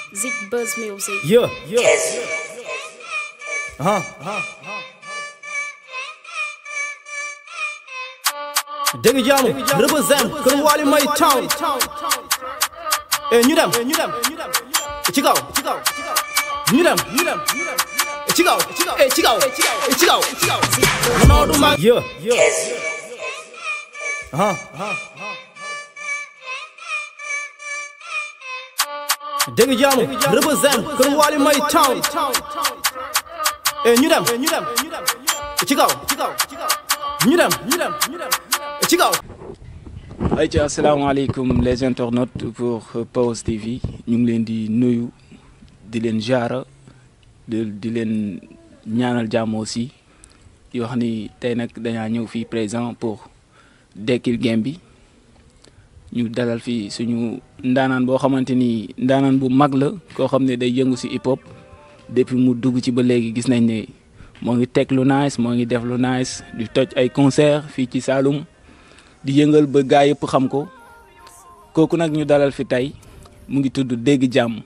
Zik Buzz Music. Yeah, yeah. Uh-huh. dégg jaamu represent kër Wally May Town eh ñu dem ñu dem ci kaw ci kaw ñu dem ñu dem ci kaw eh ci kaw ci kaw non du mag yeah yeah uh-huh. dégg jaamu represent kër Wally May Town eh ñu dem ñu dem ci kaw ci kaw ñu dem ñu dem ci kaw ayca asalaamaaleykum les internautes pour Pawes TV ñu ngi leen di nuyu di leen jaara di di leen ñaanal jàmm aussi di wax ni tey nag dañaa ñëw fii présent pour dekkil game bi ñu dalal fii suñu ndaanaan boo xamante ni ndaanaan bu mag la koo xam ne day yëngu si hip hop depuis mu dugg ci ba léegi gis nañ ne moo ngi teg lu nice moo ngi def lu nice di toj ay concert fii ci Saloum di yëngal ba gaa yëpp xam ko kooku nag ñu dalal fi tey mu ngi tudd dégg jàmm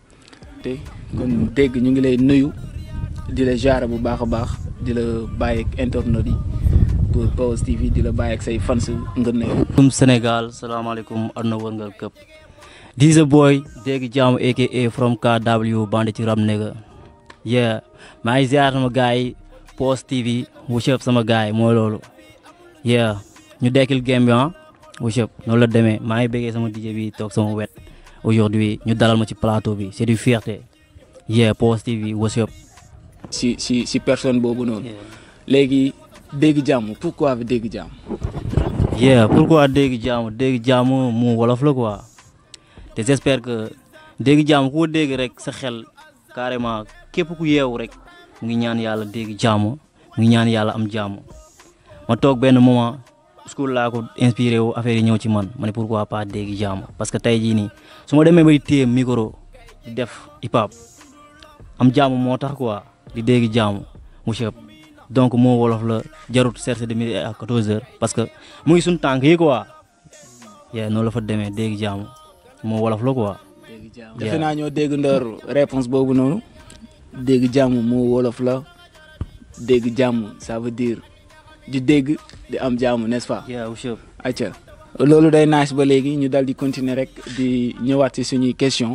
te kon dégg ñu ngi lay nuyu di la jaara bu baax a baax di la bàyyi ak internet yi pour Pawes TV di la bàyyi ak say fans nga nuyu. salaamaaleykum Sénégal salaamaaleykum àdduna wërngal këpp this a boy dégg jàmm aka from KW bandi ci rap nigga yeah maa ngi ziar sama gars yi Pawes TV wushëp sama gars yi mooy loolu yeah ñu dekkil game bi ah wushëp noonu la demee maa ngi bëggee sama DJ bi toog sama wet aujourd'hui ñu dalal ma ci plateau bi c'est du fierté yeah Pawes TV wushëp si si si personne boobu noonu. léegi dégg jàmm pourquoi bi dégg jàmm. yeah pourquoi dégg jàmm dégg jàmm mu wolof la quoi te j'espère que dégg jàmm ku ko dégg rek sa xel carrément képp ku yeewu rek mu ngi ñaan yàlla dégg jàmm mu ngi ñaan yàlla am jàmm ma toog benn moment school laa ko inspiré wu affaire yi ñëw ci man ma ne pourquoi pas dégg jàmm parce que tey jii nii su ma demee ba di téye micro di def hip hop am jàmm moo tax quoi di dégg jàmm mu chëp donc moo wolof la jarut chercher de midi à 14 heures parce que mu ngi suñ tànk yi quoi yeah noonu la fa demee dégg jàmm moo wolof la quoi. dégg jàmm defe naa ñoo dégg ndoor réponse boobu noonu dégg jàmm moo wolof la dégg jàmm ça veut dire di dégg di am jàmm n'est-ce pas. yeah mu chëp acca loolu day nice ba léegi ñu dal di continuer rek di ñëwaat ci suñuy question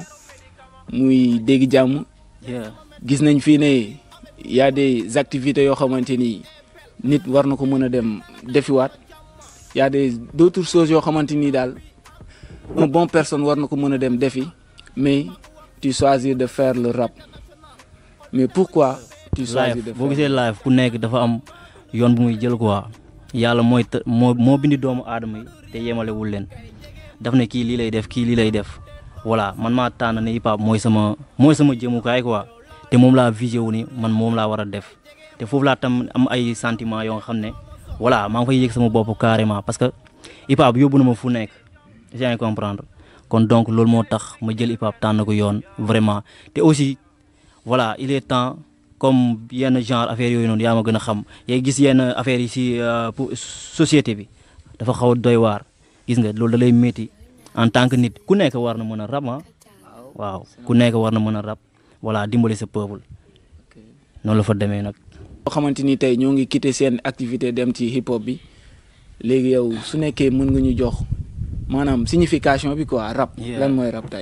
muy dégg jàmm yeah gis nañ fii ne y a des activités yoo xamante ni nit war na ko mën a dem defiwaat y a des d'autres choses yoo xamante ni daal un bon personne war na ko mën a dem defi mais tu choisis de faire le rap mais pourquoi tu choisis de live boo faire gisee live ku nekk dafa am yoon bu muy jël quoi yàlla mooy të moo moo bindi doomu aadama yi te yemalewul leen daf ne kii lii lay def kii lii lay def voilà man maa tànn ne hip hop mooy sama mooy sama jëmukaay quoi te moom laa visé wu ni man moom laa war a def te foofu laa tam am ay sentiments yoo nga xam ne voilà maa ngi fay yëg sama bopp carrément parce que hip hop yóbbu na ma fu nekk yaa ngi comprendre kon donc loolu moo tax ma jël hip hop tànn ko yoon vraiment te aussi voilà il est temps comme yenn genre affaire yooyu noonu yaa ma gën a xam yaa gis yenn affaires yi si pour société bi dafa xaw a doy waar gis nga loolu da lay métti en tant que nit ku nekk war na mën a rap ah waaw ku nekk war na mën a rap voilà dimbali sa peuple noonu la fa demee nag. boo xamante ni tey ñoo ngi quitté seen activité dem ci hip hop bi léegi yow su nekkee mën nga ñu jox maanaam signification bi quoi rap Yeah. lan mooy rap tey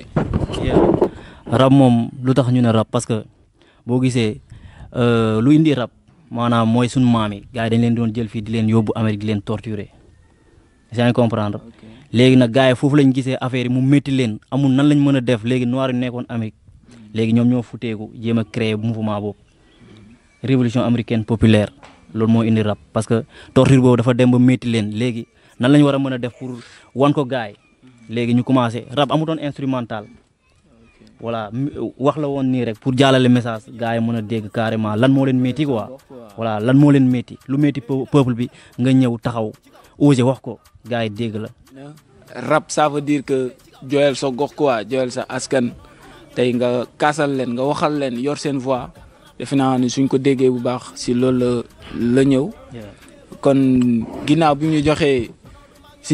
rap moom lu tax ñu ne rap parce que boo gisee euh, lu indi rap maanaam mooy sunu maam yi gars yi dañ leen doon jël fii di leen yóbbu Amérique di leen torturer yaa ngi comprendre léegi nag gars yi foofu lañ gisee affaire yi mu métti leen amul nan lañ mën a def léegi noir yi nekkoon Amérique léegi ñoom ñoo futeeku jéem a créer mouvement boobu révolution américaine populaire loolu moo indi rap parce que torture boobu dafa dem ba métti leen léegi nan lañ war a mën a def pour wan ko gars yi léegi ñu commencé rap amutoon instrumental voilà mi- wax la woon nii rek pour jàllale message gars yi mën a dégg carrément lan moo leen métti quoi voilà lan moo leen métti lu métti peu- peuple bi nga ñëw taxaw osé wax ko gars yi dégg la rap ça veut dire que joyal sa gox quoi joyal sa askan tey nga kaasal leen nga waxal leen yor seen voix defe naa ni suñ ko déggee bu baax si loolu la la ñëw kon ginnaaw bi ñu joxee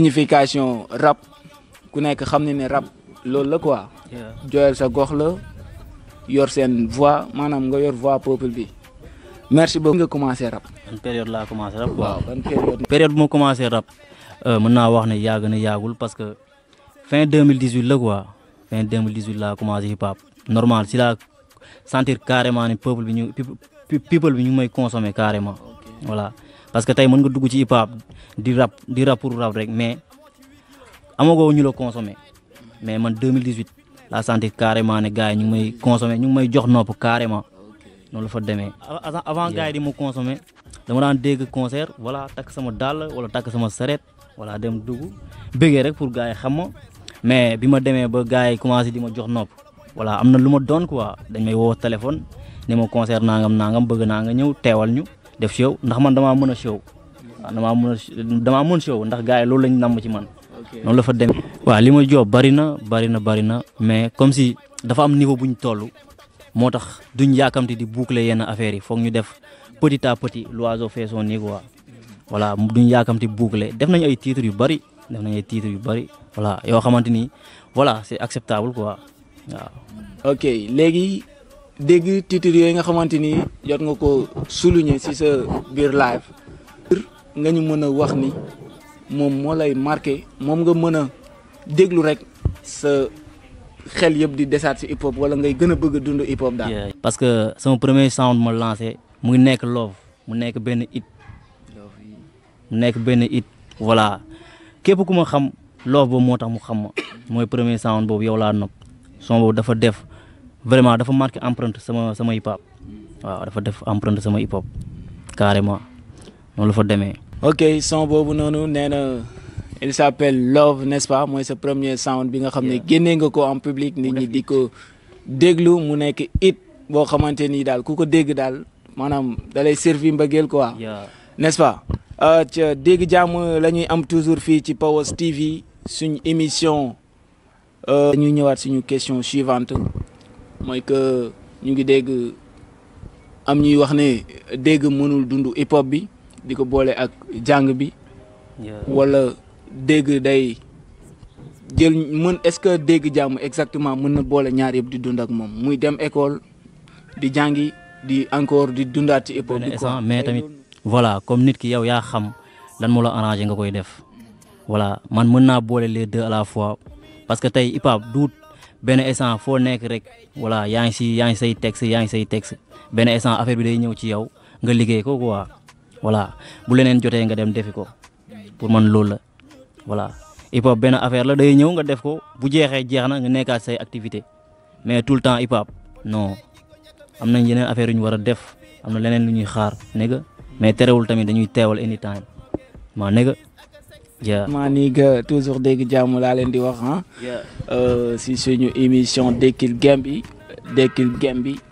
signification rap ku nekk xam ne ne rap loolu la quoi joyal sa gox la yor seen voix maanaam nga yor voix peuple bi merci beaucoup nga commencé rap. ban période laa commencé rap quoi. ban période. période bu ma commencé rap mën naa wax ne yàgg na yàggul parce que fin 2018 la quoi fin 2018 laa commencé hip hop normal si laa sentir carrément ne peuple bi ñu people bi ñu may consommer carrément voilà parce que tey mën nga dugg ci hip hop di rap di rap pour rap rek mais amagoo ñu la consommer mais man 2018 laa sentir carrément ne gars yi ñu ngi may consommer ñu ngi may jox nopp carrément noonu la fa demee. avant gars yi di ma consommer dama daan dégg concert voilà takk sama dàll wala takk sama saret voilà dem dugg bëggee rek pour gars yi xam ma mais bi ma demee ba gars yi commencé di ma jox nopp voilà am na lu ma doon quoi dañ may woo téléphone ne ma concert nangam nangam bëgg naa nga ñëw teewal ñu def show ndax man damaa mën a show waaw damaa mën a damaa mën show ndax gars yi loolu lañ namm ci man noonu la fa demee. waaw li ma job bari na bari na bari na mais comme si dafa am niveau bu ñu toll moo tax duñ yaakamti di boucler yenn affaires yi foog ñu def petit à petit l'oiseau fait son nid quoi voilà duñ yaakamti boucler def nañ ay titres yu bari def nañ ay titres yu bari voilà yoo xamante ni voilà c'est acceptable quoi waaw. ok léegi dégg titres yooyu nga xamante ni jot nga ko souligner ci sa biir live. nga ñu mën a wax ni moom moo lay marqué moom nga mën a déglu rek sa xel yëpp di desaat ci hip hop wala ngay gën a bëgg a dund hip hop daal. parce que sama premier sound ma lancé mu ngi nekk love mu nekk benn hit mu nekk benn hit voilà képp ku ma xam love boobu moo tax mu xam ma mooy premier sound boobu yow laa nopp son boobu dafa def vraiment dafa marqué empreinte sama sama hip hop waaw dafa def empreinte sama hip hop carrément noonu la fa demee. ok son boobu noonu nee na il s'appelle Love n'est-ce pas mooy sa premier sound bi nga xam ne génnee nga ko en public nit ñi di ko déglu mu nekk it boo xamante ni daal ku ko dégg daal maanaam da lay servi mbëggeel quoi n'est-ce pas ca dégg jàmm la ñuy am toujours fii ci Pawes TV suñ émission dañuy ñëwaat suñu question suivante mooy que ñu ngi dégg am ñuy wax ne dégg mënul dund hip hop bi di ko boole ak jàng bi wala dégg day jël mën est-ce que dégg jàmm exactement mën na boole ñaar yëpp di dund ak moom muy dem école di jàngi di encore di dundaat ci hip hop bi quoi mais tamit voilà comme nit ki yow yaa xam lan moo la arrangé nga koy def voilà man mën naa boole les deux à la fois parce que tey hip hop duut benn instant foo nekk rek voilà yaa ngi si yaa ngi say texte yaa ngi say texte benn instant affaire bi day ñëw ci yow nga liggéey ko quoi voilà bu leneen jotee nga dem defi ko pour man loolu la voilà hip hop benn affaire la day ñëw nga def ko bu jeexee jeex na nga nekkaat say activité mais tout le temps hip hop non am nañ yeneen affaire yu ñu war a def am na leneen lu ñuy xaar nega mais terewul tamit dañuy teewal anytime maa nega ja maa nii nga toujours dégg jàmm laa leen di wax ah si suñu émission Dekkil Game bi Dekkil Game bi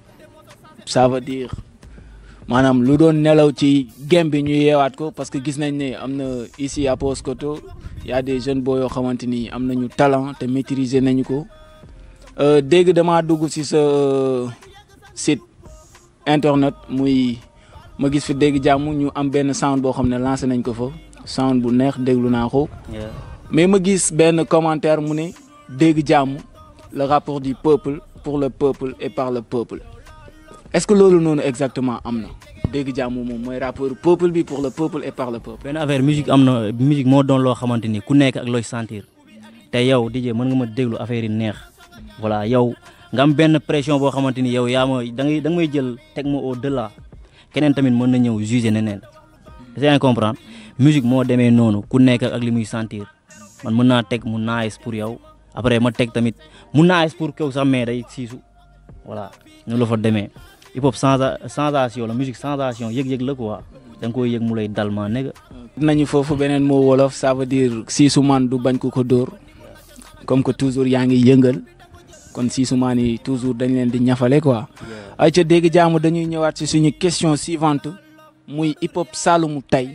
ça veut dire maanaam lu doon nelaw ci game bi ñu yeewaat ko parce que gis nañ ne am na ici à Paoskoto y a des jeunes boo yoo xamante ni am nañu talent te maîtriser nañu ko dégg damaa dugg ci sa site internet muy ma gis fi dégg jàmm ñu am benn sound boo xam ne lancé nañ ko fa sound bu neex déglu naa ko mais ma gis benn commentaire mu ne dégg jàmm le rapport du peuple pour le peuple et par le peuple est-ce que loolu noonu exactement am na dégg jàmm moom mooy rapport peuple bi pour le peuple et par le peuple. benn affaire musique am na musique moo doon loo xamante ni ku nekk ak looy sentir te yow DJ mën nga ma déglu affaire yi neex voilà yow nga am benn pression boo xamante ni yow yaa ma da ngay da nga may jël teg ma au delà keneen tamit mën na ñëw juger neneen c'est comprendre musique moo demee noonu ku nekk ak li muy sentir man mën naa teg mu nice pour yow après ma teg tamit mu nice pour kaw sax mais day siisu voilà ñu la fa demee. hip hop sensation la musique sensation yëg-yëg la quoi da nga koy yëg mu lay dal maa nega nañu foofu beneen moo wolof ça veut dire siisumaan du bañ ko ko dóor comme que toujours yaa ngi yëngal kon siisumaan yi toujours dañ leen di ñafale quoi ay ca dégg jaamu dañuy ñëwaat ci suñu question suivante muy hip hop saalumu tey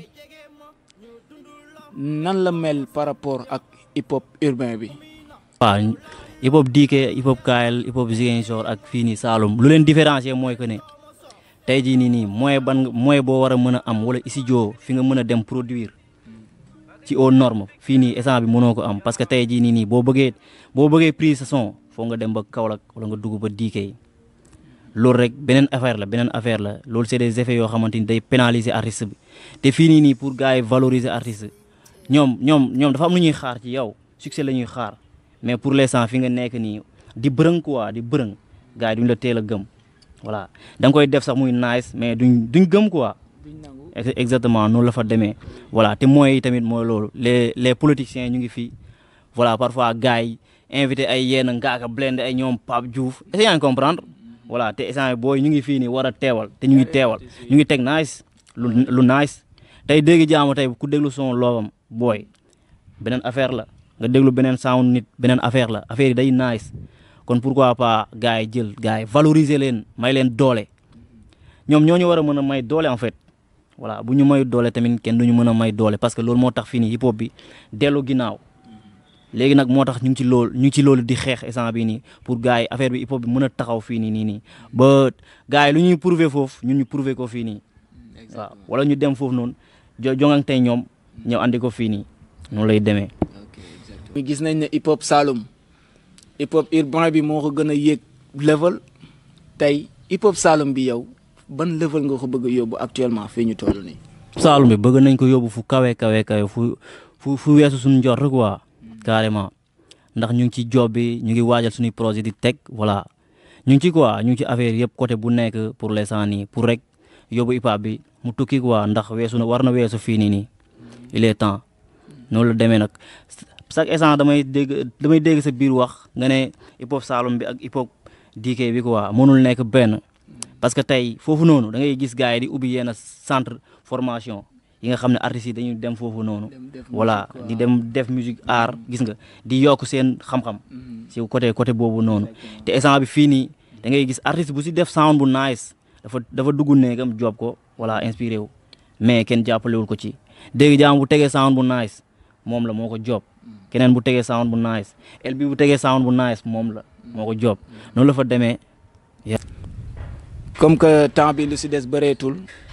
nan la mel par rapport ak hip hop urbain bi waaw hip hop diike hip hop kaayal hip hop Ziguinchor ak fii nii Saloum lu leen différencier mooy que ne tey jii nii nii moyen ban moyen boo war a mën a am wala studio fi nga mën a dem produire ci aux normes fii nii essence bi mënoo ko am parce que tey jii nii nii boo bëggee boo bëggee prise sa son foo nga dem ba Kaolack wala nga dugg ba diike yi loolu rek beneen affaire la beneen affaire la loolu c'est des effets yoo xamante ni day pénaliser artiste bi te fii nii nii pour gars yi valoriser artiste ñoom ñoom ñoom dafa am lu ñuy xaar ci yow succès la ñuy xaar mais pour l'instant fi nga nekk nii di bërëng quoi di bërëng gars yi duñ la teel a gëm voilà da nga koy def sax muy nice mais duñ duñ gëm quoi Ex- exactement noonu la fa demee voilà te moyens yi tamit mooy loolu les les politiciens ñu ngi fii voilà parfois gars yi invité ay yenn ngaaka blende ay ñoom Pape Diouf est-ce que yaa ngi comprendre voilà te instant booy ñu ngi fii nii war a teewal te ñu ngi teewal ñu ngi teg nice lu lu nice tey dégg jaamu tey ku déglu son loobam booy beneen affaire la nga déglu beneen sound nit beneen affaire la affaire yi day nice kon pourquoi pas gars yi jël gars yi valoriser leen may leen doole ñoom ñoo ñu war a mën a may doole en fait voilà bu ñu may doole tamit kenn du ñu mën a may doole parce que loolu moo tax fii nii hip hop bi dellu ginnaaw léegi nag moo tax ñu ngi ci loolu ñu ngi ci loolu di xeex instant bi nii pour gars yi affaire bi hip hop bi mën a taxaw fii nii nii nii ba gars yi lu ñuy prouver foofu ñun ñu prouver ko fii nii waaw wala ñu dem foofu noonu jo jongante ñoom ñëw andi ko fii nii noonu lay demee. mi gis nañ ne hip hop Saloum hip hop urbain bi moo ko gën a yéeg level tey hip hop Saloum bi yow ban level nga ko bëgg a yóbbu actuellement fii ñu toll nii. Saalum bi bëgg nañ ko yóbbu fu kawe kawe kawe fu fu fu weesu suñu njort quoi carrément ndax ñu ngi ci job bi ñu ngi waajal suñuy projet di teg voilà ñu ngi ci quoi ñu ngi ci affaire yëpp côté bu nekk pour l'instant nii pour rek yóbbu hip hop bi mu tukki quoi ndax weesu na war na weesu fii nii nii il est temps noonu la demee nag chaque instant damay dégg damay dégg sa biir wax nga ne hip hop Saalum bi ak hip hop DK bi quoi mënul nekk benn parce que tey foofu noonu da ngay gis gars yi di ubbi yenn centre formation yi nga xam ne artistes yi dañuy dem foofu noonu voilà di dem def musique art gis nga di yokk seen xam-xam si côté côté boobu noonu te instant bi fii nii da ngay gis artiste bu si def sound bu nice dafa dafa dugg néegam job ko voilà inspiré wu mais kenn jàppalewul ko ci dégg jaam bu tegee sound bu nice moom la moo ko job keneen bu tegee sound bu nice el bi bu tegee sound bu nice moom la moo ko job noonu la fa demee comme que temps bi lu si des bëreetul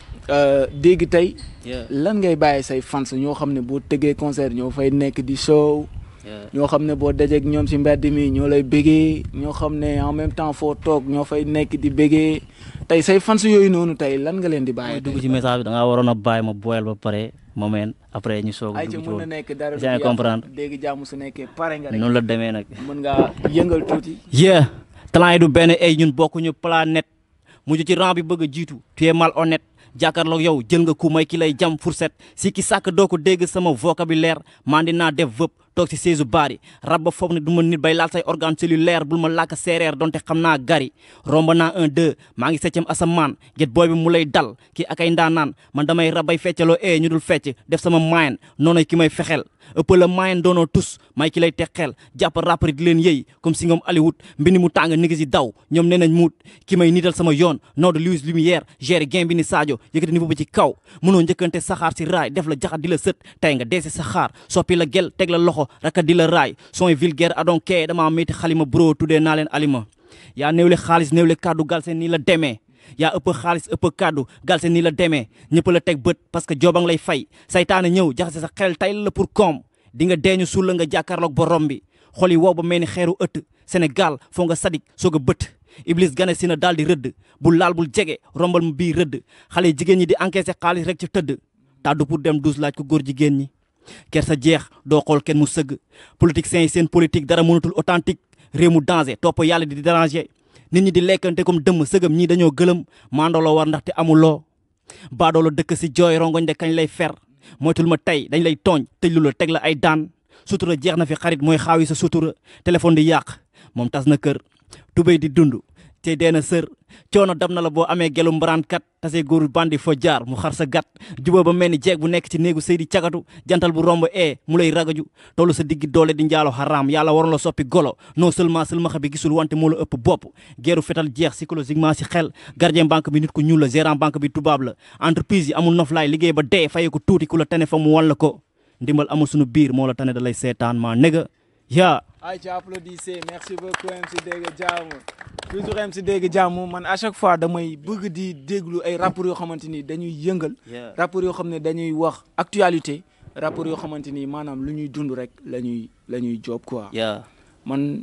dégg tey lan ngay bàyyi say fans ñoo xam ne boo tëggee concert ñoo fay nekk di show ñoo xam ne boo dajeek ñoom si mbedd mi ñoo lay bégee ñoo xam ne en même temps foo toog ñoo fay nekk di bégee tey say fans yooyu noonu tey lan nga leen di may bàyyi dugg ci message bi da ngaa waroon a bàyyi ma boyal ba pare ma meen après ñu soog a ay ci dugg ci mën na loolu nekk dara yaa ngi comprendre dégg jàmm su nekkee pare nga rek noonu la demee nag mën ngaa yëngal tuuti yeah talent yi du benn ay ñun bokkuñu planète mujj ci rang bi bëgg a jiitu tu es mal honnête jàkkaarloog yow jël nga ku may ki lay jam fourchette si ki sàkk doo ko dégg sama vocabulaire mandi naa def vëp toog si seesu baari rab ba foog ne du ma nit bay laal say organe cellulaire bul ma làkk séeréer donte xam naa gari romba naa un deux maa ngi septième asamaan get booy bi mu lay dal kii ak ay ndaanaan man damay rabay feccaloo ee ñu dul fecc def sama mayen noonu ki may fexel ëpp la mayen doonoo tus may ki lay texeel jàpp rappari di leen yëy comme si ngoom Hollywood mbindi mu tàng nigi si daw ñoom nee nañ muut ki may niital sama yoon noo de Louis Lumière géré game bi ni Sadio yëkkati niveau bi ci kaw mënoo njëkkante saxaar si raay def la jaxat di la sët tey nga deesi saxaar soppi la gel teg la loxo raka di la raay son vulgaire adonke dama métti xalima bro tuddee naa leen alima yaa néewle xaalis néewle kàddu gal seen nii la demee yaa ëpp xaalis ëpp kàddu gal seen nii la demee ñëpp la teg bët parce que joobang lay fay saytaane ñëw jaxase sa xel tay la pour koom di nga deeñu suul la nga jàkkaarloog borom bi xol yi wow ba mel ni xeeru ëtt Sénégal foo nga sadik soog a bët Iblis gane si na daal di rëdd bul laal bul jege rombal mu bii rëdd xale yi jigéen ñi di encaissé xaalis rek ci tëdd tàddu pour dem douze laaj ko góor jigéen ñi ker sa jeex doo xool kenn mu sëgg politiciens yi seen politique dara mënatul authentique réew mu danger topp yàlla di déranger nit ñi di lekkante comme dëmm sëgëm ñii dañoo gëlëm mandoloo war ndaxte amuloo baadoolo dëkk si jooy rongoñ de kañ lay fer moytul ma tey dañ lay tooñ tëj lu la teg la ay daan sutura jeex na fi xarit mooy xaawi sa sutura téléphone di yàq moom tas na kër tubéy di dund te dee na sër coono dab na la boo amee gelu mbaraankat tase góoru bandi fo jaar mu xar sa gat juba ba mel ni jeeg bu nekk ci néegu sëy di cagatu jantal bu romb ee mu lay ragaju tollu sa diggi doole di njaalo xaraam yàlla waroon la soppi golo non seulement seulement bi gisul wante moo la ëpp bopp geeru fetal jeex psychologiquement si xel gardien banque bi nit ku ñuul la gérant banque bi tubaab la entreprise yi amul noflaay liggéey ba dee faye ko tuuti ku la tane fa mu wan la ko ndimbal amul suñu biir moo la tane da lay seetaan maa néga yaa ay ci applaudissez merci beaucoup MC Dégg Jàmm toujours MC Dégg Jàmm man à chaque fois damay bëgg di déglu ay rappeurs yoo xamante ni dañuy yëngal rappeurs yoo xam ne dañuy wax actualité rappeurs yoo xamante ni maanaam lu ñuy dund rek la ñuy la ñuy job quoi yaa man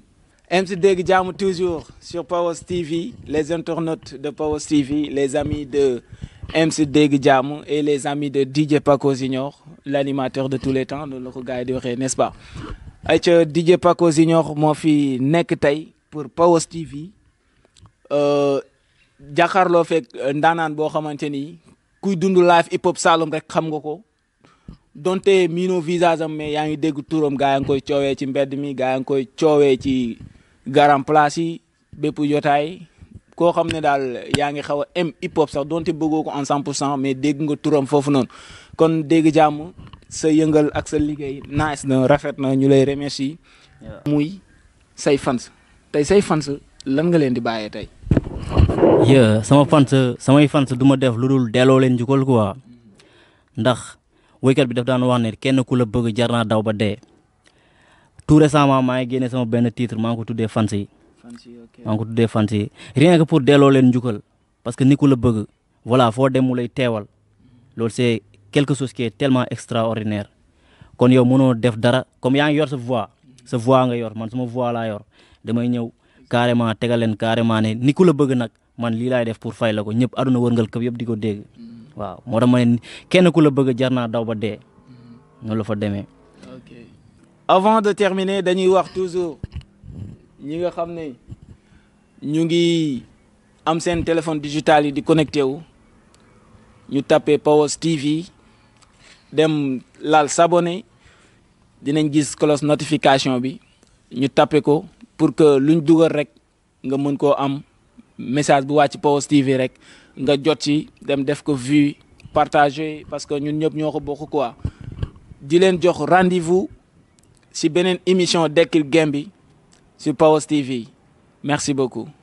MC Dégg Jàmm toujours sur Powers TV les internautes de Powers TV les amis de MC Dégg Jàmm et les amis de DJ Paco Junior l'animateur de tous les temps loolu la ko gars yi di waxee n'est-ce pas ay ca DJ Paco Junior moo fi nekk tey pour Powers TV jàkkaarloo fekk ndaanaan boo xamante ni kuy dund live hip hop Saloum rek xam nga ko donte miino visage am mais yaa ngi dégg turam gaa yaa ngi koy coowee ci mbedd mi gaa yaa ngi koy coowee ci garam place yi bépp jotaay koo xam ne daal yaa ngi xaw a m hip hop sax donte bëggoo ko en 100 pour cent mais dégg nga turam foofu noonu kon dégg jàmm sa yëngal ak sa liggéey nice na rafet na ñu lay remercier muy say fans tey say fans lan nga leen di bàyyee tey. yeah sama fans samay fans du ma def lu dul delloo leen njukkal quoi ndax woykat bi daf daan wax ne kenn ku la bëgg jar naa daw ba dee tout récemment maa ngi génne sama benn titre maa ngi ko tuddee fans yi maa ngi ko tuddee fans yi rien que pour delloo leen njukkal parce que ni ku la bëgg voilà foo dem mu lay teewal loolu c'est quelque chose qui est tellement extraordinaire kon yow mënoo def dara comme yaa ngi yor sa voix sa voix nga yor man sama voix laa yor damay ñëw carrément tegal leen carrément ne ni ku la bëgg nag man lii laay def pour fay la ko ñëpp aduna wërngal këpp yëpp di ko dégg waaw moo tax ma ne kenn ku la bëgg jar naa daw ba dee noonu la fa demee. ok avant de terminer dañuy wax toujours ñi nga xam ne ñu ngi am seen téléphone digital yi di connecté wu ñu tapé Powers TV dem laal s'abonner dinañ gis cloche notification bi ñu tapé ko pour que luñ dugal rek nga mën koo am message bu wàcc Powers TV rek nga jot ci dem def ko vue partager parce que ñun ñëpp ñoo ko bokk quoi di leen jox rendez-vous ci beneen émission Dekkil Game bi sur Powers TV merci beaucoup